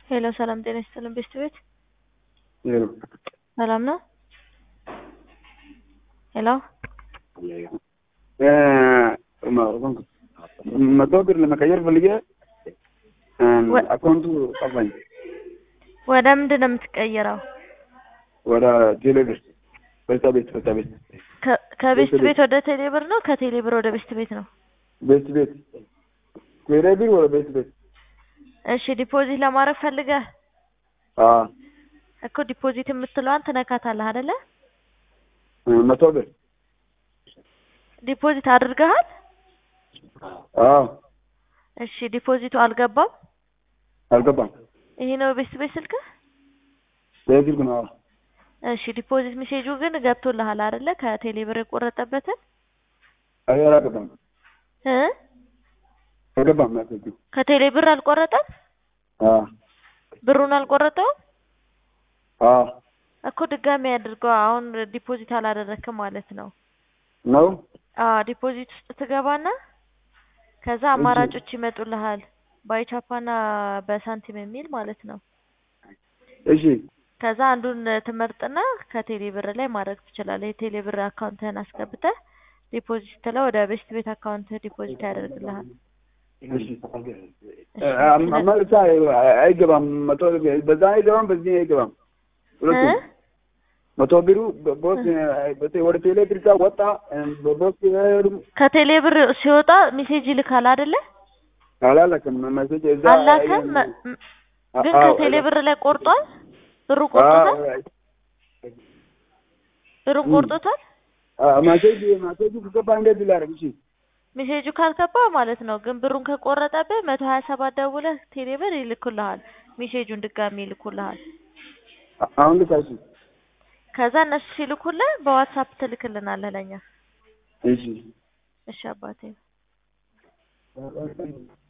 ሄሎ ሰላም ጤና ይስጥልን ቤስት ቤት ሄሎ ሰላም ነው? ሄሎ መቶ ብር ለመቀየር ፈልጌ ወ- አካውንቱ ጠፋኝ። ወደ ምንድን ነው የምትቀይረው? ወደ ቴሌ ብር በዛ ቤት በዛ ቤት ከ- ከቤስት ቤት ቤት ወደ ቴሌ ብር ነው? ከቴሌ ብር ወደ ቤስት ቤት ነው? ቤት ቤት ቴሌ ብር ወደ ቤት ቤት እሺ ዲፖዚት ለማድረግ ፈልገህ አዎ እኮ ዲፖዚት የምትለዋን ትነካታለህ አይደለ? መቶ ብር ዲፖዚት አድርገሃል? አዎ እሺ ዲፖዚቱ አልገባም? አልገባም። ይሄ ነው ቤስት ቤት ስልክህ? በዚህ ግን አዎ እሺ ዲፖዚት ሜሴጁ ግን ገብቶልሃል አይደለ? ከቴሌ ብር የቆረጠበትን አይ አልገባም እ አልገባም ያሰጁ ከቴሌ ብር አልቆረጠም? አዎ ብሩን አልቆረጠውም? አዎ እኮ ድጋሚ አድርገው። አሁን ዲፖዚት አላደረክም ማለት ነው። ነው አዎ ዲፖዚት ውስጥ ትገባና ከዛ አማራጮች ይመጡልሃል ባይቻፓና በሳንቲም የሚል ማለት ነው። እሺ ከዛ አንዱን ትመርጥና ከቴሌ ብር ላይ ማድረግ ትችላለህ። የቴሌ ብር አካውንትህን አስገብተህ ዲፖዚት ስትለው ወደ ቤስት ቤት አካውንትህ ዲፖዚት ያደርግልሃል። እሺ መልሳ አይገባም። መቶ በዛ አይገባም፣ በዚህ አይገባም። ሁለቱም እ? መቶ ብሩ ቦስ ወደ ቴሌ ብር ጋር ወጣ። ቦስ ከቴሌ ብር ሲወጣ ሜሴጅ ይልካል አይደለ? አላላክም መሰጅ እዛ አላከም መ- ም- ግን ከቴሌ ብር ላይ ቆርጧል። ብሩ ቆርጦታል። ብሩን ቆርጦታል። ማሴጅ ማሴጁ ከገባ እንዴት ላደርግ? እሺ ሜሴጁ ካልገባ ማለት ነው። ግን ብሩን ከቆረጠብህ መቶ ሀያ ሰባት ደውለህ ቴሌ ብር ይልኩልሃል። ሜሴጁን ድጋሚ ይልኩልሃል። አሁን ልካሽ ከዛ እነሱ ሲልኩልህ በዋትሳፕ ትልክልናለህ ለኛ። እሺ እሺ አባቴ